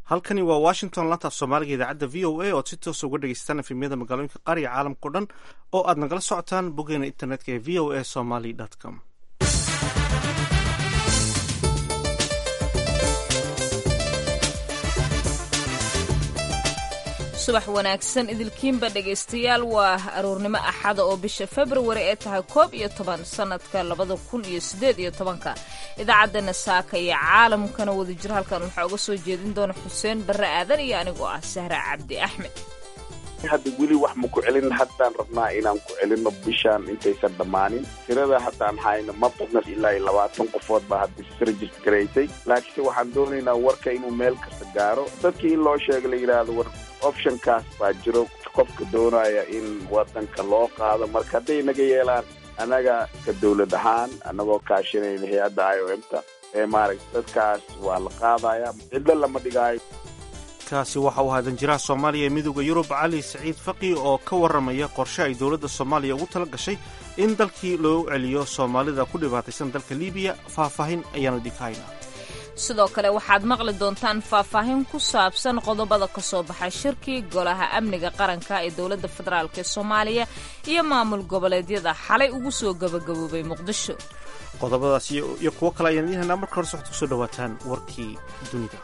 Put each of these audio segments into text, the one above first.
halkani waa washington lantaaf soomaaliga idaacadda v o a ood si toosa uga dhegeystaan efemyada magaalooyinka qaariga caalamkao dhan oo aad nagala socotaan boggeena internetka ee v o a somaly com subax wanaagsan idilkiinba dhegaystayaal waa aroornimo axada oo bisha februari ee tahay koob iyo toban sanadka labada kun iyo sideed iyo tobanka idaacaddana saaka iyo caalamkana wadajir halkan waxaa uga soo jeedin doona xuseen barre aadan iyo anigoo ah sahra cabdi axmed hadda weli wax ma ku celin haddaan rabnaa inaan ku celino bishaan intaysan dhammaanin tirada haddaan hayno ma badna ilaa iyo labaatan qofood baa hadda isregister garaysay laakiinse waxaan doonaynaa warka inuu meel kasta gaaro dadkii in loo sheega la yidhaahdo war optionkaas baa jiro qofka doonaya in wadanka loo qaado marka hadday naga yeelaan annaga ka dawlad ahaan annagoo kaashanayna hay-adda i o m ta ee maaragta dadkaas waa la qaadaya cidlo lama dhigaayo kaasi waxa uu hadan jiraha soomaaliya ee midooda yurub cali saciid faqi oo ka warramaya qorshe ay dowladda soomaaliya ugu tala gashay in dalkii loo celiyo soomaalida ku dhibaataysan dalka libiya faahfaahin ayaanu idinka haynaa sidoo kale waxaad maqli doontaan faahfaahin ku saabsan qodobada ka soo baxay shirkii golaha amniga qaranka ee dowladda federaalk ee soomaaliya iyo maamul goboleedyada xalay ugu soo gabagaboobay muqdisho qodobadaas iyo kuwo kale ayaan idiin haynaa marka hore waxaad kusoo dhawaataan warkii dunida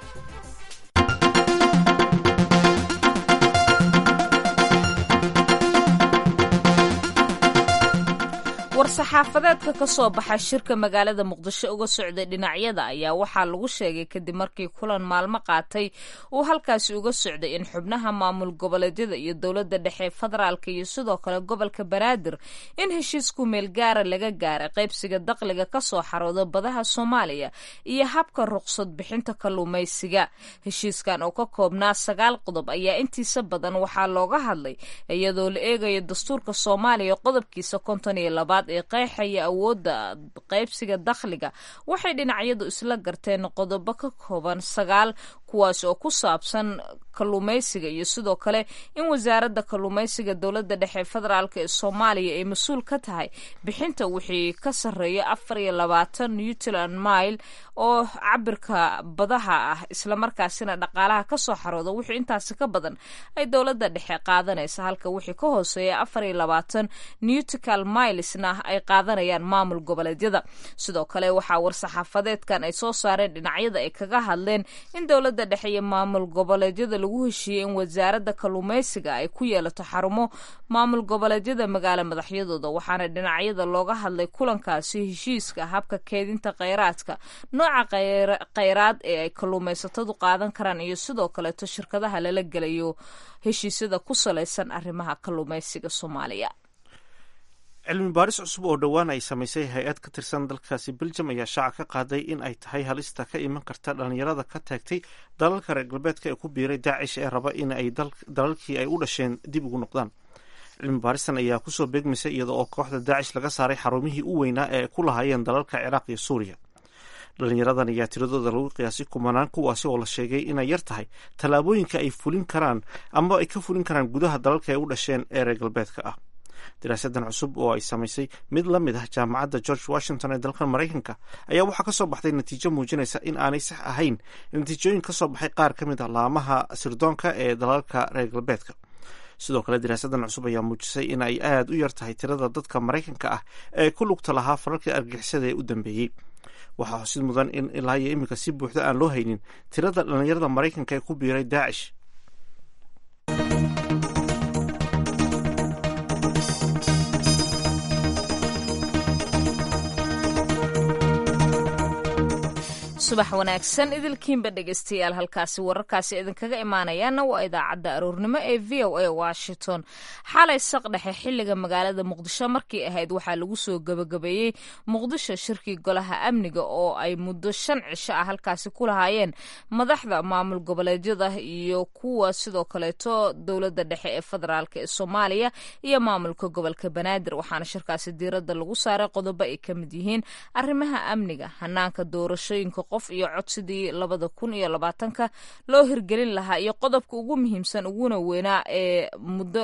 war-saxaafadeedka ka soo baxa shirka magaalada muqdisho uga socday dhinacyada ayaa waxaa lagu sheegay kadib markii kulan maalmo qaatay uu halkaasi uga socday in xubnaha maamul goboleedyada iyo dowladda dhexe federaalka iyo sidoo kale gobolka banaadir in heshiisku meelgaara laga gaaray qaybsiga daqliga ka soo xarooda badaha soomaaliya iyo habka ruqsad bixinta kalluumaysiga heshiiskan oo ka koobnaa sagaal qodob ayaa intiisa badan waxaa looga hadlay iyadoo la eegayo dastuurka soomaaliya qodobkiisa konton iyo labaad ee qeexaya awoodda qaybsiga dakhliga waxay dhinacyadu isla garteen qodobo ka kooban sagaal kuwaas oo ku saabsan kalluumaysiga iyo sidoo kale in wasaaradda kalluumaysiga dowladda dhexe federaalk ee soomaaliya ay mas-uul ka tahay bixinta wixii ka sarreeya afar iyo labaatan newtland mile oo cabirka badaha ah islamarkaasina dhaqaalaha kasoo xarooda wixii intaasi ka badan ay dowladda dhexe qaadanaysa halka wixii ka hooseeya afar iyo labaatan newtical milesna ay qaadanayaan maamul goboleedyada sidoo kale waxaa war-saxaafadeedkan ay soo saareen dhinacyada ay kaga hadleen in dowladda dhexe iyo maamul goboleedyada lagu heshiiyey in wasaaradda kalluumaysiga ay ku yeelato xarumo maamul goboleedyada magaalo madaxyadooda waxaana dhinacyada looga hadlay kulankaasi heshiiska habka keedinta kheyraadka nooca kheyraad ee ay kalluumaysatadu qaadan karaan iyo sidoo kaleeto shirkadaha lala gelayo heshiisyada ku salaysan arrimaha kalluumaysiga soomaaliya cilmi baaris cusub oo dhowaan ay samaysay hay-ad ka tirsan dalkaasi beljum ayaa shaaca ka qaaday in ay tahay halista ka iman karta dhalinyarada ka taagtay dalalka reer galbeedka ee ku biiray daacish ee raba in ay dalalkii ay u dhasheen dib ugu noqdaan cilmi baaristan ayaa kusoo beegmaysay iyada oo kooxda daacish laga saaray xarumihii u weynaa ee ku lahaayeen dalalka ciraaq iyo suuriya dhalinyaradan ayaa tiradooda lagu qiyaasay kumanaan kuwaasi oo la sheegay inay yar tahay tallaabooyinka ay fulin karaan ama ay ka fulin karaan gudaha dalalka ay u dhasheen ee reer galbeedka ah daraasadan cusub oo ay samaysay mid la mid ah jaamacadda george washington ee dalkan maraykanka ayaa waxaa kasoo baxday natiijo muujinaysa in aanay sax ahayn natiijooyin kasoo baxay qaar ka mid ah laamaha sirdoonka ee dalalka reer galbeedka sidoo kale daraasadan cusub ayaa muujisay in ay aada u yar tahay tirada dadka maraykanka ah ee ku lugta lahaa fararkii argixisada ee u dambeeyey waxaa xusid mudan in ilaa iyo iminka si buuxda aan loo haynin tirada dhalinyarada maraykanka ee ku biiray daacish subax wanaagsan idilkiinba dhegeystayaal halkaasi wararkaasi idinkaga imaanayaana waa idaacadda aroornimo ee v o a washington xalay saqdhexe xiliga magaalada muqdisho markii ahayd waxaa lagu soo gabagabeeyey muqdisho shirkii golaha amniga oo ay muddo shan cisho ah halkaasi ku lahaayeen madaxda maamul goboleedyada iyo kuwa sidoo kaleeto dowladda dhexe ee federaalk ee soomaaliya iyo maamulka gobolka banaadir waxaana shirkaasi diiradda lagu saaray qodobo ay ka mid yihiin arrimaha amniga hanaanka doorashooyinka qof iyo cod sidii labada kun iyo labaatanka loo hirgelin lahaa iyo qodobka ugu muhiimsan uguna weynaa ee muddo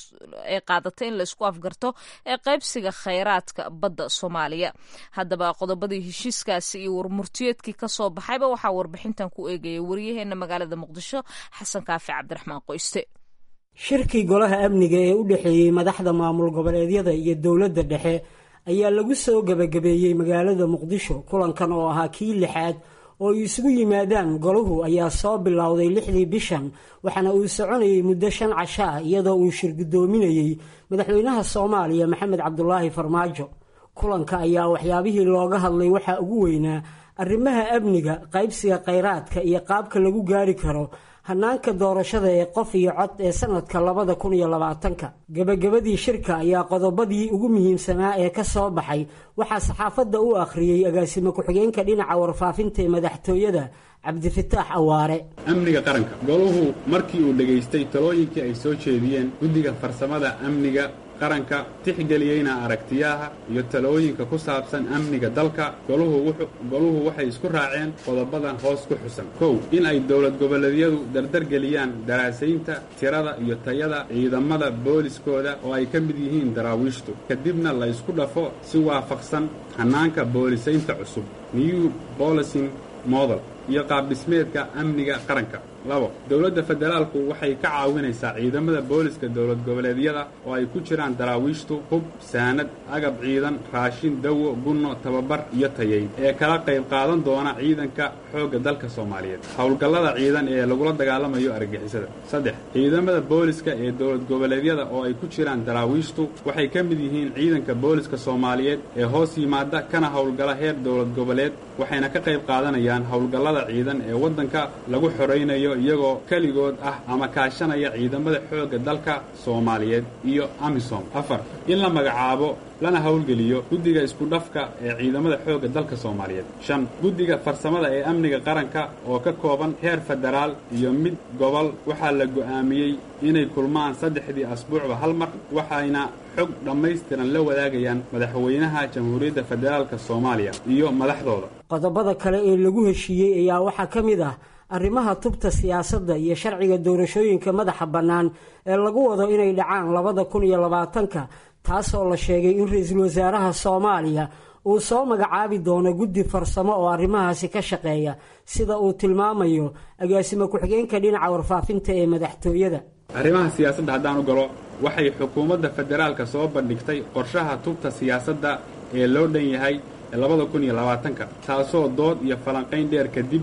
ay qaadatay in laisku afgarto ee qaybsiga khayraadka badda soomaaliya haddaba qodobadii heshiiskaasi iyo warmurtiyeedkii kasoo baxayba waxaa warbixintan ku eegaya waryaheena magaalada muqdisho xasan kaafi cabdiraxmaan qoyste shirkii golaha amniga ee u dhexeeyey madaxda maamul goboleedyada iyo dowladda dhexe ayaa lagu soo gebagabeeyey magaalada muqdisho kulankan oo ahaa kii lixaad oo ay isugu yimaadaan golahu ayaa soo bilowday lixdii bishan waxaana uu soconayay muddo shan casho ah iyadoo uu shir guddoominayey madaxweynaha soomaaliya maxamed cabdulaahi farmaajo kulanka ayaa waxyaabihii looga hadlay waxaa ugu weynaa arrimaha amniga qaybsiga khayraadka iyo qaabka lagu gaari karo hanaanka doorashada ee qof iyo cod ee sanadka labada kun iyo labaatanka gebagabadii shirka ayaa qodobadii ugu muhiimsanaa ee ka soo baxay waxaa saxaafadda u akhriyey agaasimo ku-xigeenka dhinaca warfaafinta ee madaxtooyada cabdifataax awaare amniga qaranka goluhu markii uu dhegaystay talooyinkii ay soo jeediyeen guddiga farsamada amniga qaranka tixgeliyeyna aragtiyaha iyo talooyinka ku saabsan amniga dalka goluhu waxay isku raaceen qodobadan hoos ku xusan kow in ay dowlad goboleedyadu dardargeliyaan daraasaynta tirada iyo tayada ciidamada booliskooda oo ay ka mid yihiin daraawiishtu kadibna la ysku dhafo si waafaqsan hannaanka boolisaynta cusub new bolicing model iyo qaabdhismeedka amniga qaranka labo dowladda federaalku waxay ka caawinaysaa ciidamada booliska dowlad goboleedyada oo ay ku jiraan daraawiishtu hub saanad agab ciidan raashin dawo gunno tababar iyo tayayn ee kala qayb qaadan doona ciidanka xoogga dalka soomaaliyeed howlgallada ciidan ee lagula dagaalamayo argagixisada saddex ciidamada booliska ee dowlad goboleedyada oo ay ku jiraan daraawiishtu waxay ka mid yihiin ciidanka booliska soomaaliyeed ee hoos yimaada kana howlgala heer dowlad goboleed waxayna ka qayb qaadanayaan howlgallada ciidan ee waddanka lagu xoraynayo iyagoo keligood ah ama kaashanaya ciidamada xoogga dalka soomaaliyeed iyo amisom afar in la magacaabo lana howlgeliyo guddiga iskudhafka ee ciidamada xoogga dalka soomaaliyeed shan guddiga farsamada ee amniga qaranka oo ka kooban heer federaal iyo mid gobol waxaa la go'aamiyey inay kulmaan saddexdii asbuucba hal mar waxayna xog dhammaystiran la wadaagayaan madaxweynaha jamhuuriyadda federaalka soomaaliya iyo madaxdooda qodobada kale ee lagu heshiiyey ayaa waxaa ka mid ah arrimaha tubta siyaasadda iyo sharciga doorashooyinka madaxa bannaan ee lagu wado inay dhacaan labada kun iyo labaatanka taasoo la sheegay in ra-iisul wasaaraha soomaaliya uu soo magacaabi doono guddi farsamo oo arrimahaasi ka shaqeeya sida uu tilmaamayo agaasimo ku-xigeenka dhinaca warfaafinta ee madaxtooyada arrimaha siyaasadda haddaan u galo waxay xukuumadda federaalka soo bandhigtay qorshaha tubta siyaasadda ee loo dhan yahay labada kun iyo labaatanka taasoo dood iyo falanqayn dheer kadib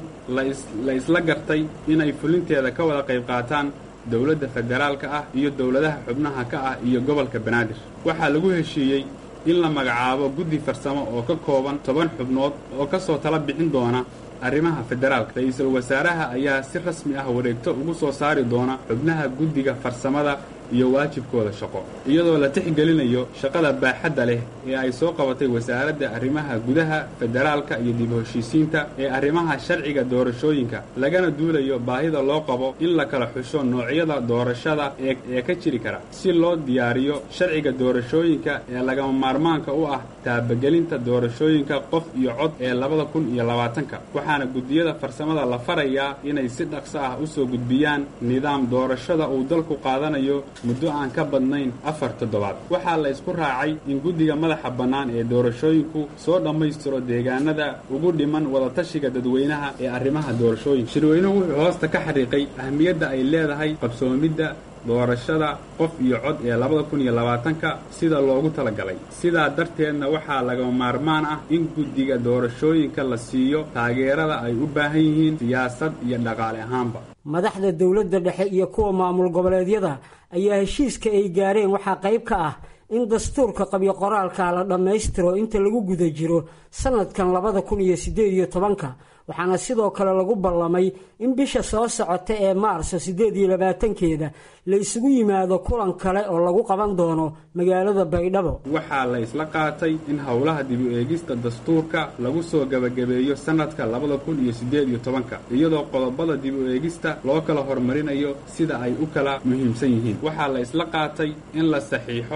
la isla gartay inay fulinteeda ka wada qayb qaataan dowladda federaalka ah iyo dowladaha xubnaha ka ah iyo gobolka banaadir waxaa lagu heshiiyey in la magacaabo guddi farsamo oo ka kooban toban xubnood oo ka soo tala bixin doona arrimaha federaalka ra-iisul wasaaraha ayaa si rasmi ah wareegto ugu soo saari doona xubnaha guddiga farsamada iyo waajibkooda shaqo iyadoo la tixgelinayo shaqada baaxadda leh ee ay soo qabatay wasaaradda arrimaha gudaha federaalka iyo dib heshiisiinta ee arrimaha sharciga doorashooyinka lagana duulayo baahida loo qabo in la kala xusho noocyada doorashada ee ka jiri kara si loo diyaariyo sharciga doorashooyinka ee lagama maarmaanka u ah taabagelinta doorashooyinka qof iyo cod ee labada kun iyo labaatanka waxaana guddiyada farsamada la farayaa inay si dhaqso ah u soo gudbiyaan nidaam doorashada uu dalku qaadanayo muddo aan ka badnayn afar toddobaad waxaa la isku raacay in guddiga madaxa bannaan ee doorashooyinku soo dhammaystiro deegaanada ugu dhiman wadatashiga dadweynaha ee arrimaha doorashooyinka shirweynuhu wuxuu hoosta ka xariiqay ahmiyadda ay leedahay qabsoomidda doorashada qof iyo cod ee labada kun iyo labaatanka sida loogu talagalay sidaa darteedna waxaa lagama maarmaan ah in guddiga doorashooyinka la siiyo taageerada ay u baahan yihiin siyaasad iyo dhaqaale ahaanba madaxda dowladda dhexe iyo kuwa maamul goboleedyada ayaa heshiiska ay gaareen waxaa qayb ka ah in dastuurka qabyo qoraalka la dhammaystiro inta lagu guda jiro sanadkan labada kun iyo siddeed iyo tobanka waxaana sidoo kale lagu ballamay in bisha soo socota ee maarso siddeed iyo labaatankeeda la isugu yimaado kulan kale oo lagu qaban doono magaalada baydhabo waxaa la isla qaatay in howlaha dib u eegista dastuurka lagu soo gebagabeeyo sanadka labada kun iyo siddeed iyo tobanka iyadoo qodobada dib u eegista loo kala hormarinayo sida ay u kala muhiimsan yihiin waxaa la isla qaatay in la saxiixo heshiis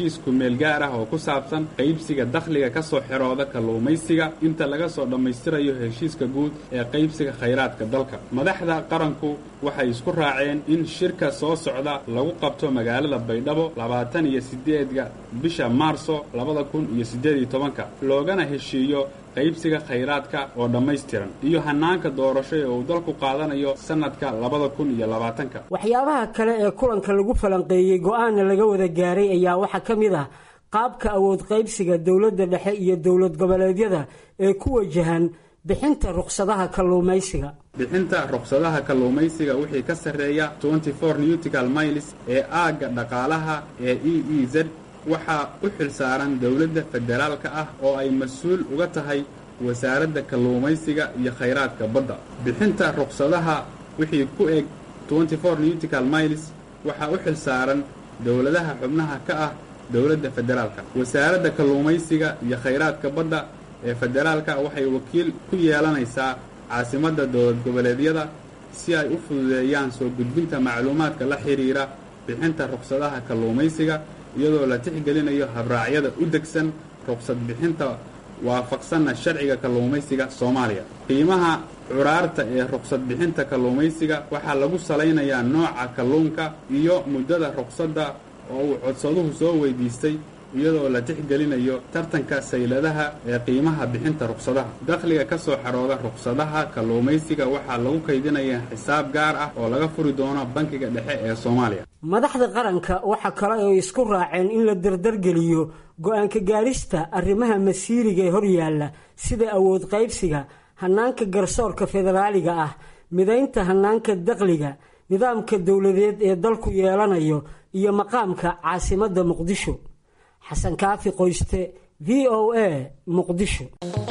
heshiis kumeel gaar ah oo ku saabsan qaybsiga dakhliga ka soo xirooda kalluumaysiga inta laga soo dhammaystirayo heshiiska guud ee qaybsiga khayraadka dalka madaxda qaranku waxay isku raaceen in shirka soo socda lagu qabto magaalada baydhabo labaatan iyo sideedga bisha maarso labada kun iyo siddeed iyo tobanka loogana heshiiyo qaybsiga khayraadka oo dhammaystiran iyo hannaanka doorasho ee uu dalku qaadanayo sannadka labada kun iyo labaatanka waxyaabaha kale ee kulanka lagu falanqeeyey go-aanna laga wada gaaray ayaa waxaa ka mid ah qaabka awood qaybsiga dowladda dhexe iyo dowlad goboleedyada ee ku wajahan bixinta ruqsadaha kalluumaysiga bixinta ruqsadaha kalluumaysiga wixii ka sarreeya newtical miles ee aagga dhaqaalaha ee e e z waxaa u xilsaaran dowladda federaalka ah oo ay mas-uul uga tahay wasaaradda kalluumaysiga iyo khayraadka badda bixinta ruqsadaha wixii ku eg newtical miles waxaa u xilsaaran dowladaha xubnaha ka ah dowladda federaalka wasaaradda kalluumaysiga iyo khayraadka badda ee federaalka waxay wakiil ku yeelanaysaa caasimadda dowlad goboleedyada si ay u fududeeyaan soo gudbinta macluumaadka la xidhiira bixinta ruqsadaha kalluumaysiga iyadoo la tixgelinayo habraacyada u degsan ruqsad bixinta waafaqsanna sharciga kalluumaysiga soomaaliya qiimaha curaarta ee ruqsad bixinta kalluumaysiga waxaa lagu salaynayaa nooca kalluunka iyo muddada ruqsadda oo uu codsaduhu soo weydiistay iyadoo la tixgelinayo tartanka sayladaha ee qiimaha bixinta ruqsadaha dakhliga ka soo xarooda ruqsadaha kalluumaysiga waxaa lagu kaydinayaa xisaab gaar ah oo laga furi doono bankiga dhexe ee soomaaliya madaxda qaranka waxaa kale ay isku raaceen in la dardargeliyo go-aanka gaarista arrimaha masiiriga ee horyaalla sida awood qaybsiga hannaanka garsoorka federaaliga ah midaynta hannaanka dakhliga nidaamka dowladeed ee dalku yeelanayo iyo maqaamka caasimadda muqdisho xasan kaafi qoyste v o a muqdisho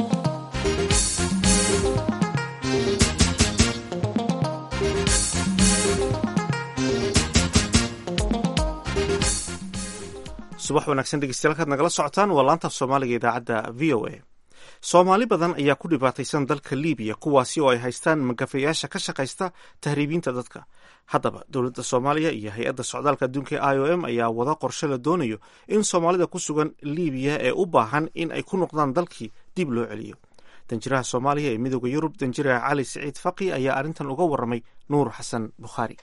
subax wanaagsan dhegeystayaal kaad nagala socotaan waa laanta af soomaaliga idaacadda v o a soomaali badan ayaa ku dhibaataysan dalka libiya kuwaasi oo ay haystaan magafayaasha ka shaqaysta tahriibiinta dadka haddaba dowladda soomaaliya iyo hay-adda socdaalka adduunka ee i o m ayaa wada qorshe la doonayo in soomaalida ku sugan libiya ee u baahan in ay ku noqdaan dalkii dib loo celiyo danjiraha soomaaliya ee midooda yurub danjiraha cali siciid faqi ayaa arrintan uga waramay nuur xasan bukhaari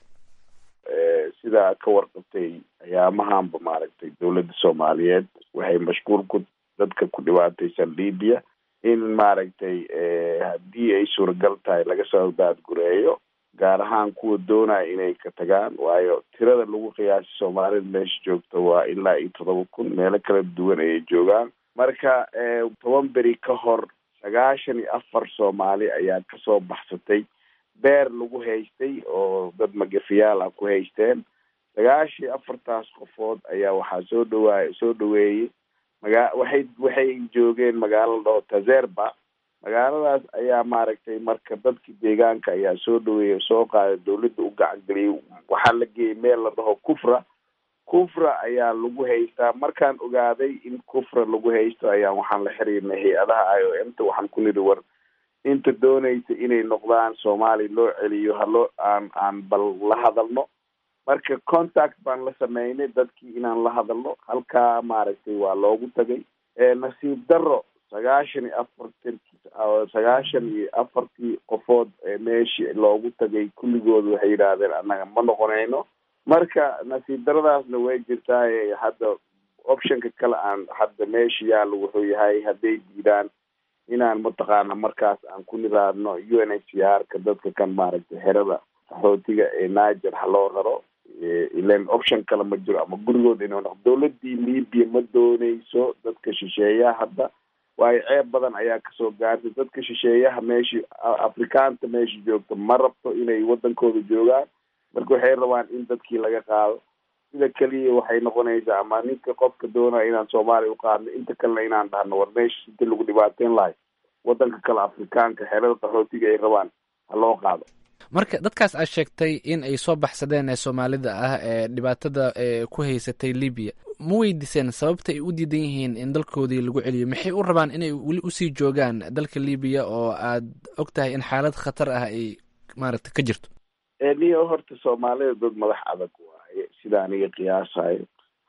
sidaa ka warqabtay ayaamahanba maaragtay dowladda soomaaliyeed waxay mashquul ku dadka ku dhibaataysan libiya in maaragtay haddii ay suuragal tahay laga soo daadgureeyo gaar ahaan kuwa doonaya inay ka tagaan waayo tirada lagu qiyaasay soomaalida meesha joogta waa ilaa iyo toddoba kun meelo kala duwan ayay joogaan marka toban beri ka hor sagaashan iyo afar soomaali ayaa kasoo baxsatay beer lagu haystay oo dad magafiyaal ah ku haysteen sagaashan iyo afartaas qofood ayaa waxaa soo dhawaay soo dhaweeyey maga waxay waxay joogeen magaalo la dhaho tazerba magaaladaas ayaa maaragtay marka dadki deegaanka ayaa soo dhaweeyey soo qaaday dawladda u gacan geliyay waxaa la geeyey meel la dhaho kufra kufra ayaa lagu haystaa markaan ogaaday in kufra lagu haysto ayaa waxaan la xiriirnay hay-adaha i o m ta waxaan ku nidhi war inta doonaysa inay noqdaan soomaaliya loo celiyo haloo aan aan bal la hadalno marka contact baan la sameynay dadkii inaan la hadalno halkaa maaragtay waa loogu tagay nasiib daro sagaashan iyo afartan sagaashan iyo afartii qofood meeshii loogu tagay kulligood waxay yidhaahdeen annaga ma noqonayno marka nasiib daradaasna way jirtaa hadda optionka kale aan hadda meesha yaalla wuxuu yahay hadday diidaan inaan mataqaana markaas aan ku niraadno u n h c r ka dadka kan maaragtay xerada qaxootiga ee niger ha loo raro ilan option kale ma jiro ama gurigood inuu noqdo dowladii libya ma dooneyso dadka shisheeyaha hadda waayo ceeb badan ayaa kasoo gaartay dadka shisheeyaha meeshii afrikaanta meesha joogta ma rabto inay wadankooda joogaan marka waxay rabaan in dadkii laga qaado sida keliya waxay noqonaysaa ama ninka qofka doonaya inaan soomaaliya uqaadno inta kalena inaan dhahno war meesha inta lagu dhibaateyn lahay wadanka kale afrikaanka xerada qaxootiga ay rabaan ha loo qaado marka dadkaas aad sheegtay in ay soo baxsadeen ee soomaalida ah ee dhibaatada ku haysatay libiya ma weydiiseen sababta ay u diidan yihiin in dalkoodii lagu celiyo maxay u rabaan inay weli usii joogaan dalka libiya oo aad og tahay in xaalad khatar ah ay maaragta ka jirto niyo horta soomaalida dad madax adag waaye sida aniga qiyaasayo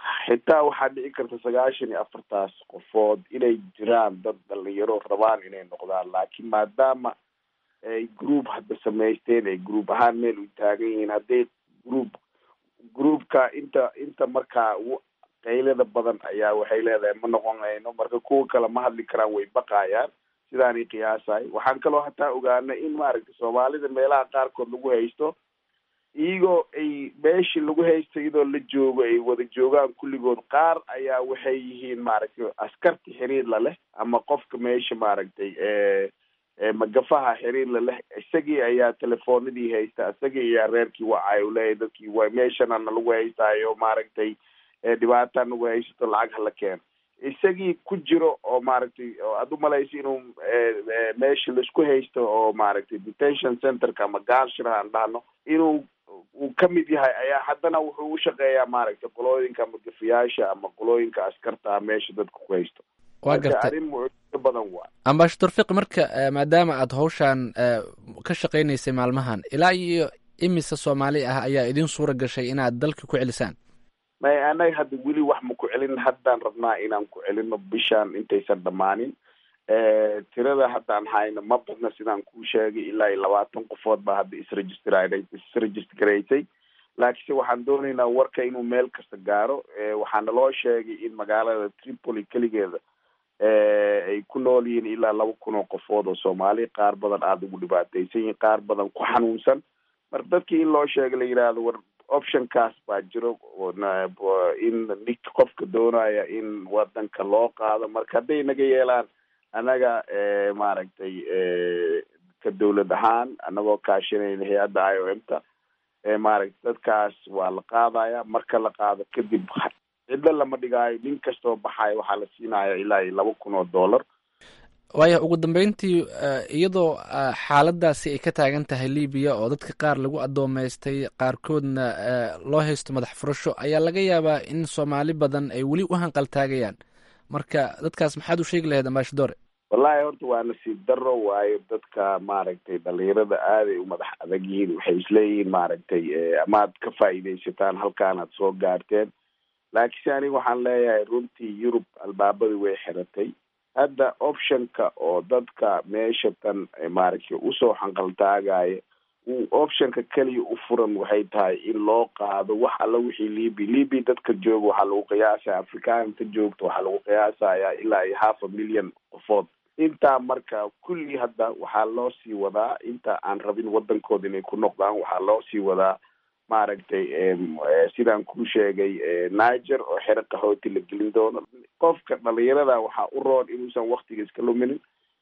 xitaa waxaa dhici karta sagaashan iyo afartaas qofood inay jiraan dad dhalinyaro rabaan inay noqdaan laakiin maadaama ay group hadda samaysteen ay group ahaan meel u taagan yihiin hadday group groupka inta inta markaa qaylada badan ayaa waxay leedahay ma noqonayno marka kuwa kale ma hadli karaan way baqayaan sidaanay qiyaasahay waxaan kaloo hataa ogaana in maaragtay soomaalida meelaha qaarkood lagu haysto iyagoo ay meeshii lagu haysto iyadoo la joogo ay wada joogaan kulligood qaar ayaa waxay yihiin maaragtay askarta xiriir la leh ama qofka meesha maaragtay magafaha xiriir la leh isagii ayaa telefoonadii haysta isagii ayaa reerkii wacay uleeyahy dadkii wa meeshanana lagu haystaayo maaragtay dhibaata nagu haysato lacag hala keeno isagii ku jiro oo maaragtay oo aad umalaysa inuu meesha laisku haysto oo maaragtay detention centerka ama gaanshira aan dhahno inuu uu ka mid yahay ayaa haddana wuxuu u shaqeeyaa maaragtay qolooyinka magafayaasha ama qolooyinka askarta meesha dadka ku haysto waa gartay arrin mucjiso badan waa ambashador fiqi marka maadaama aad hawshaan ka shaqaynaysay maalmahan ilaa iyo imise soomaali ah ayaa idin suura gashay inaad dalka ku celisaan may anaga hadda weli wax ma ku celin haddaan rabnaa inaan ku celino bishaan intaysan dhammaanin tirada haddaan hayno ma badna sidaan kuu sheegay ilaa iyo labaatan qofood baa hadda isregister isregister garaysay laakiinse waxaan doonaynaa warka inuu meel kasta gaaro waxaana loo sheegay in magaalada tripoli keligeeda ay ku nool yihiin ilaa laba kun oo qofood oo soomaali qaar badan aada ugu dhibaataysan yihiin qaar badan ku xanuunsan marka dadkii in loo sheega la yidhaahdo war optionkaas baa jiro in nik qofka doonaya in wadanka loo qaado marka hadday naga yeelaan annaga maaragtay ka dawlad ahaan anagoo kaashanayna hay-adda i o m ta maaragtay dadkaas waa la qaadaya marka la qaado kadib cidlo lama dhigaayo nin kastoo baxayo waxaa la siinaya ilaa iyo laba kun oo dollar waaya ugu dambeyntii iyadoo xaaladaasi ay ka taagan tahay libiya oo dadka qaar lagu addoomaystay qaarkoodna loo haysto madax furasho ayaa laga yaabaa in soomaali badan ay weli u hanqaltaagayaan marka dadkaas maxaad u sheegi lahayd ambashadore wallahi horta waa nasiib daro waayo dadka maaragtay dhalinyarada aaday u madax adag yihiin waxay isleeyihiin maaragtay amaad ka faa'iidaysataan halkaanaad soo gaarteen laakiinse aniga waxaan leeyahay runtii yurub albaabadii way xiratay hadda optionka oo dadka meesha tan maaragtay usoo xanqaltaagaya uu optionka keliya u furan waxay tahay in loo qaado wax alla wixii libi libi dadka jooga waxaa lagu qiyaasaya afrikaanta joogta waxaa lagu qiyaasaya ilaa iyo half a million qofood intaa marka kulli hadda waxaa loo sii wadaa inta aan rabin wadankooda inay ku noqdaan waxaa loo sii wadaa maaragtay sidaan kuu sheegay niger oo xero qaxooti la gelin doono qofka dhalinyarada waxaa u roon inuusan waktiga iska luminin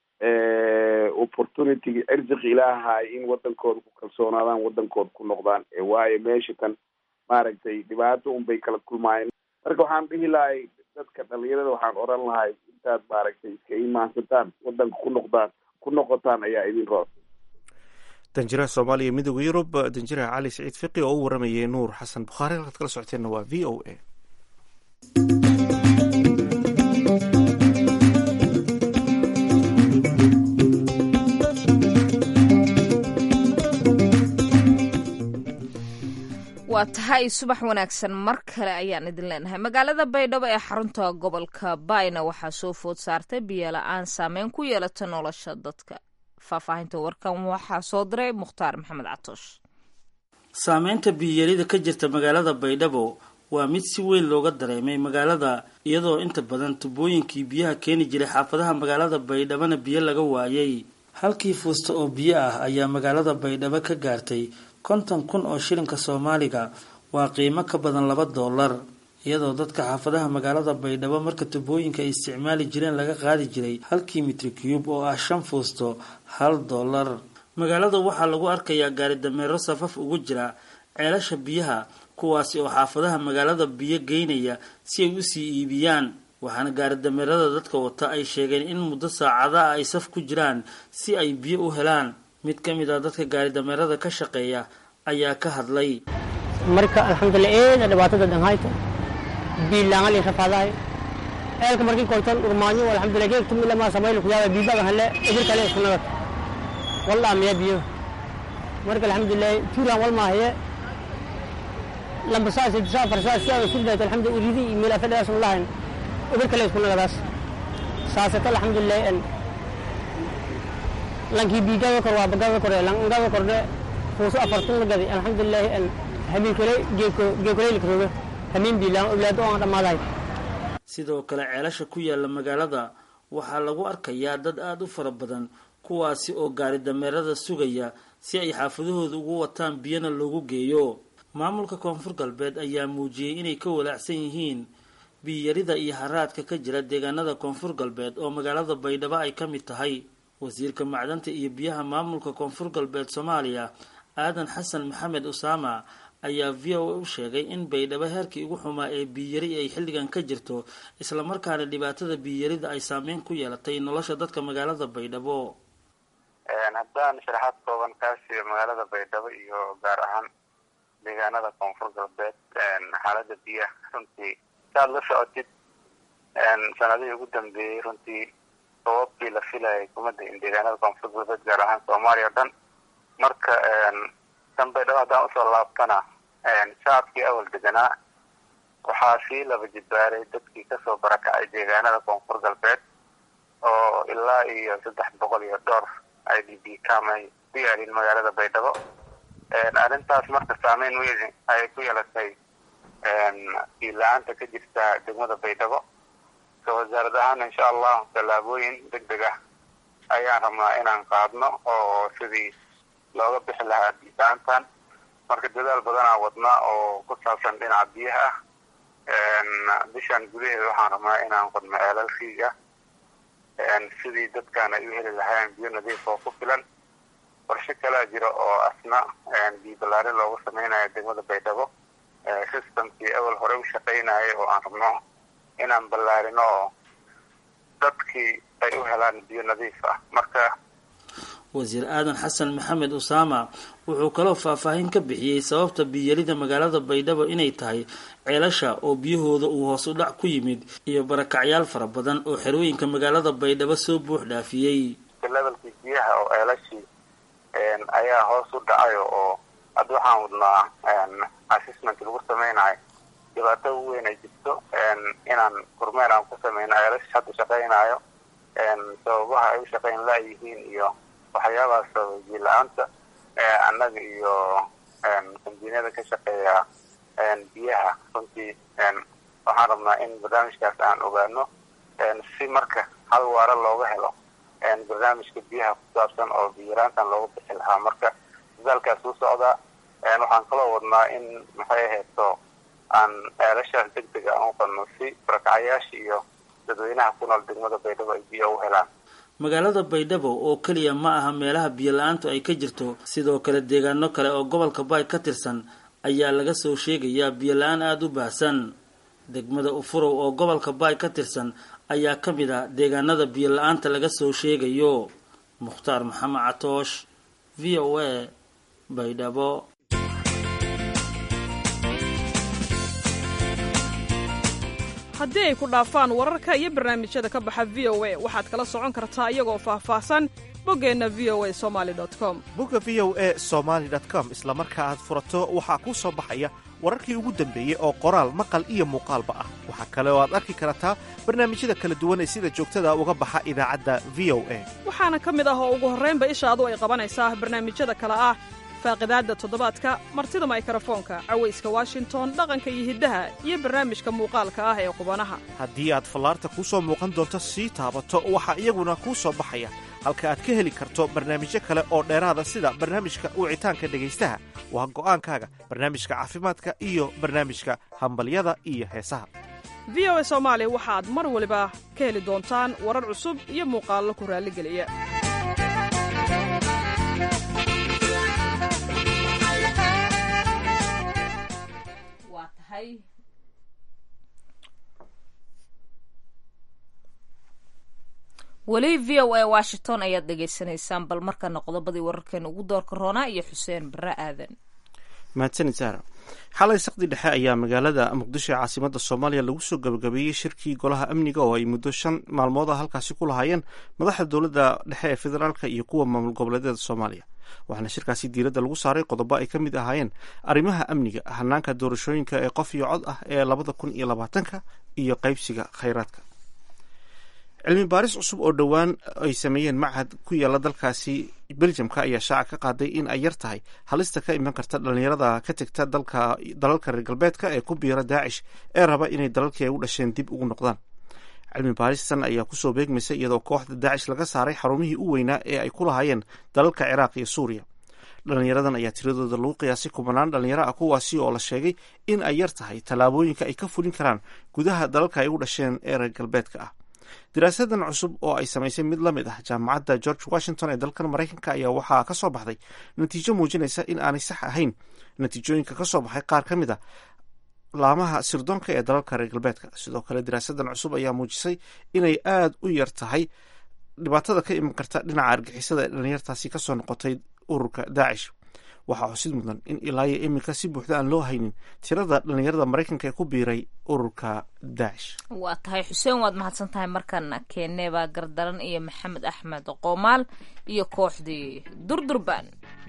opportunityga erziq ilaahay in wadankooda ku kalsoonaadaan wadankooda ku noqdaan waayo meesha tan maaragtay dhibaato un bay kala kulmaayeen marka waxaan dhihi lahay dadka dhalinyarada waxaan oran lahay intaad maaragtay iska imaansataan wadanka ku noqdaan ku noqotaan ayaa idin roon danjiraha soomaaliya midooda yurub danjiraha cali saciid fiqi oo u waramayay nuur xasan bukhaari halkaad kala socoteenna waa v o a waa tahay subax wanaagsan mar kale ayaan idin leenahay magaalada baydhabo ee xarunta gobolka bayna waxaa soo food saartay biyola-aan saameyn ku yeelata nolosha dadka faahfaahinta warkan waxaa soo diray mukhtaar maxamed catoosh saameynta biyiyarida ka jirta magaalada baydhabo waa mid si weyn looga dareemay magaalada iyadoo inta badan tubooyinkii biyaha keeni jiray xaafadaha magaalada baydhabona biyo laga waayay halkii fuusta oo biyo ah ayaa magaalada baydhabo ka gaartay konton kun oo shilinka soomaaliga waa qiimo ka badan laba doolar iyadoo dadka xaafadaha magaalada baydhabo marka tubooyinka ay isticmaali jireen laga qaadi jiray halkii mitri cube oo ah shan fuusto hal doolar magaalada waxaa lagu arkayaa gaari dameero safaf ugu jira ceelasha biyaha kuwaasi oo xaafadaha magaalada biyo geynaya si ay usii iibiyaan waxaana gaari dameerada dadka wata ay sheegeen in muddo saacadaha ay saf ku jiraan si ay biyo u helaan mid ka mid ah dadka gaari dameerada ka shaqeeya ayaa ka hadlay marka alxamdulilah eeda dhibaatada dhanhayta biilaangal rafaadahay ceelka markii kortan urmaanyo alxamdulilah geeg tumila ma samayl kuyaaba biibaga hale edir kale isku nagad wallah miya biyo marka alxamdulilah tuuran wal maahaye lamba saa saddex saa afar saa si aan isu dhayto alxamdu uridi iyo meel afadhaas lahayn eber kale isku nagadaas saasata alxamdulilah en lankii biigada kor waa bagada kore langada kordhe fuuso afartan la gaday alxamdulilah en habeen kale geeko geekoleylka rooga habeen biilaan awlaado aan dhammaadahay sidoo kale ceelasha ku yaala magaalada waxaa lagu arkayaa dad aada u fara badan kuwaasi oo gaari dameerada sugaya si ay xaafadahooda ugu wataan biyana loogu geeyo maamulka koonfur galbeed ayaa muujiyey inay ka walaacsan yihiin biyarida iyo haraadka ka jira deegaanada koonfur galbeed oo magaalada baydhabo ay ka mid tahay wasiirka macdanta iyo biyaha maamulka koonfur galbeed soomaaliya aadan xasan maxamed usaama ayaa v o a u sheegay in baydhabo heerkii ugu xumaa ee biyari ay xilligan ka jirto islamarkaana dhibaatada biyarida ay saameyn ku yeelatay nolosha dadka magaalada baydhabo haddaan sharaxaad kooban kaa siiyo magaalada baydhabo iyo gaar ahaan deegaanada koonfur galbeed xaalada biyaha runtii saad la socotid sanadihii ugu dambeeyey runtii sababkii la filayay kumada in deegaanada koonfur galbeed gaar ahaan soomaaliya o dhan marka tan baydhabo haddaan usoo laabtana shacabkii awal deganaa waxaa sii laba jibaaray dadkii kasoo barakacay deegaanada koonfur galbeed oo ilaa iyo saddex boqol iyo dhowr i d b cam ay ku yaalin magaalada baydhabo arrintaas marka saameyn weyn ayay ku yeelatay biila-aanta ka jirta degmada baydhabo ka wasaarad ahaan insha allahu tallaabooyin deg deg ah ayaan rabnaa inaan qaadno oo sidii looga bixi lahaa biila-aantan marka dadaal badanaa wadna oo ku saabsan dhinaca biyaha ah bishan gudaheeda waxaan rabnaa inaan qodno ceelal riig ah sidii dadkaan ay u heli lahaayeen biyo nadiif oo ku filan qorshe kalaa jira oo asna biyo ballaarin loogu samaynayo degmada baydhabo systemkii awal hore u shaqaynayay oo aan rabno inaan ballaarino oo dadkii ay u helaan biyo nadiif ah marka wasiir aadan xasan maxamed usaama wuxuu kaloo faahfaahin ka bixiyey sababta biyarida magaalada baydhabo inay tahay ceelasha oo biyahooda uu hoos u dhac ku yimid iyo barakacyaal fara badan oo xerooyinka magaalada baydhabo soo buux dhaafiyey levelkii biyaha oo ceelashii ayaa hoos u dhacayo oo hadda waxaan wadnaa assessment lagu samaynayo dhibaato ugu weyn ay jirto inaan kormeer aan ku sameyno ceelash hadda shaqaynayo sababaha ay u shaqayn laayihiin iyo waxyaabaha sababay biila-aanta annaga iyo kambiinada ka shaqeeya biyaha runtii waxaan rabnaa in barnaamijkaas aan ogaano si marka hal waara looga helo barnaamijka biyaha ku saabsan oo biyaraantan looga bixi lahaa marka dadaalkaas u socdaa waxaan kaloo wadnaa in maxay ahayto aan ceelashaas deg deg aan u qadno si barakacayaasha iyo dadweynaha ku nool degmada baydhabo ay biyo u helaan magaalada baydhabo oo keliya ma aha meelaha biyo la-aantu ay ka jirto sidoo kale deegaano kale oo gobolka baay ka tirsan ayaa laga soo sheegayaa biyo la-aan aada u baahsan degmada ufurow oo gobolka baay ka tirsan ayaa ka mid ah deegaanada biyo la-aanta laga soo sheegayo mukhtaar maxamed catoosh v o a baydhabo haddii ay ku dhaafaan wararka iyo barnaamijyada ka baxa v o a waxaad kala socon kartaa iyagoo faahfaahsan boggeenna v o a somaali com bogga v o a somaali com isla marka aad furato waxaa kuu soo baxaya wararkii ugu dambeeyey oo qoraal maqal iyo muuqaalba ah waxaa kale oo aad arki kartaa barnaamijyada kala duwan ee sida joogtada uga baxa idaacadda v o a waxaana ka mid ah oo ugu horraynba ishaadu ay qabanaysaa barnaamijyada kale ah faaqidaadda toddobaadka martida maykrofoonka cawayska washington dhaqanka iyo hiddaha iyo barnaamijka muuqaalka ah ee qubanaha haddii aad fallaarta kuu soo muuqan doonto sii taabato waxaa iyaguna kuu soo baxaya halka aad ka heli karto barnaamijyo kale oo dheeraada sida barnaamijka wicitaanka dhegaystaha waa go'aankaaga barnaamijka caafimaadka iyo barnaamijka hambalyada iyo heesaha v o a soomaali waxaad mar waliba ka heli doontaan warar cusub iyo muuqaallo ku raalligeliya weli v o a washington ayaad dhegaysanaysaan bal markana qodobadii wararkeena ugu doorka roonaa iyo xuseen barre aadan mahadsanid saara xalay saqdi dhexe ayaa magaalada muqdisho ee caasimada soomaaliya lagu soo gabagabeeyey shirkii golaha amniga oo ay muddo shan maalmood a halkaasi ku lahaayeen madaxda dowladda dhexe ee federaalka iyo kuwa maamul goboleedyada soomaaliya waxaana shirkaasi diiradda lagu saaray qodobo ay ka mid ahaayeen arrimaha amniga hanaanka doorashooyinka ee qof iyo cod ah ee labada kun iyo labaatanka iyo qaybsiga khayraadka cilmi baaris cusub oo dhowaan ay sameeyeen machad ku yaala dalkaasi beljamka ayaa shaaca ka qaaday in ay yar tahay halista ka iman karta dhalinyarada ka tegta dalalka reer galbeedka ee ku biira daacish ee raba inay dalalkii ay u dhasheen dib ugu noqdaan cilmi baaristan ayaa kusoo beegmaysa iyadoo kooxda daacish laga saaray xarumihii u weynaa ee ay ku lahaayeen dalalka ciraaq iyo suuriya dhalinyaradan ayaa tiradooda lagu qiyaasay kubanaan dhalinyaro ah kuwaasi oo la sheegay in ay yar tahay tallaabooyinka ay ka fulin karaan gudaha dalalka ay u dhasheen ee reer galbeedka ah daraasadan cusub oo ay samaysay mid la mid ah jaamacadda george washington ee dalkan maraykanka ayaa waxaa ka soo baxday natiijo muujinaysa in aanay sax ahayn natiijooyinka ka soo baxay qaar ka mid a laamaha sirdoonka ee dalalka reer galbeedka sidoo kale daraasadan cusub ayaa muujisay inay aada u yar tahay dhibaatada ka iman karta dhinaca argixisada ee dhalinyartaasi kasoo noqotay ururka daacish waxaa xusid mudan in ilaa iyo iminka si buuxda aan loo haynin tirada dhalinyarada maraykanka ee ku biiray ururka daacish waa tahay xuseen waad mahadsan tahay markaana keeneebaa gardaran iyo maxamed axmed qoomaal iyo kooxdii durdurban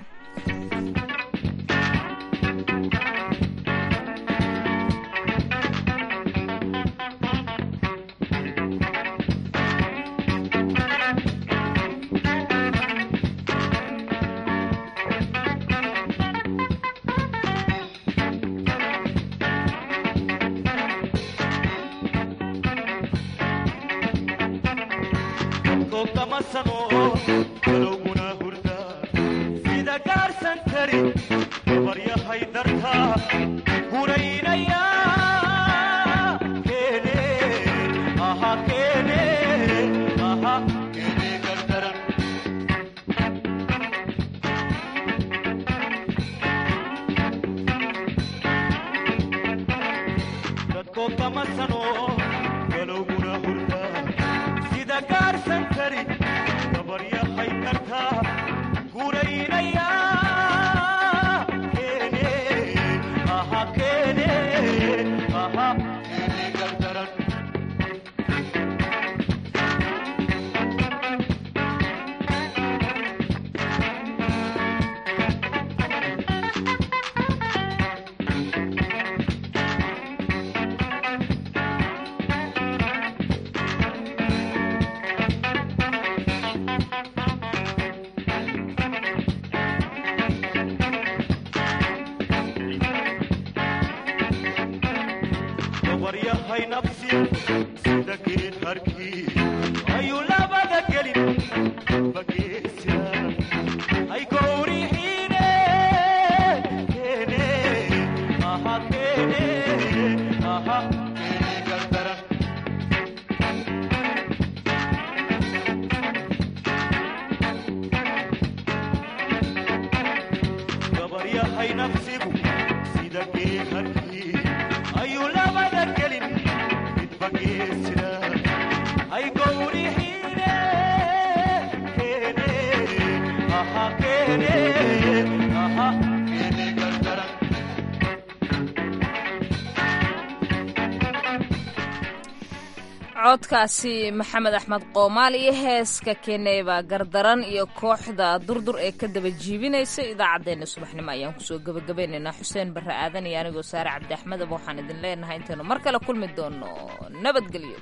codkaasi maxamed axmed qoomaal iyo heeska keeneeba gardaran iyo kooxda durdur ee ka daba jiibinaysa idaacaddeenna subaxnimo ayaan kusoo gebagabaynaynaa xuseen barre aadan iyo anigoo saare cabdi axmedaba waxaan idin leenahay intaynu mar kale kulmi doono nabadgelyo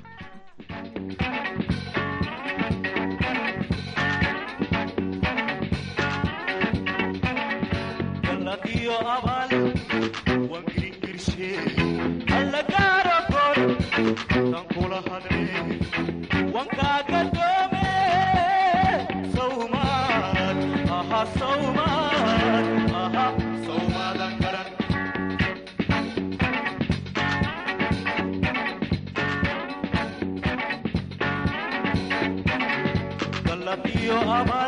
Yo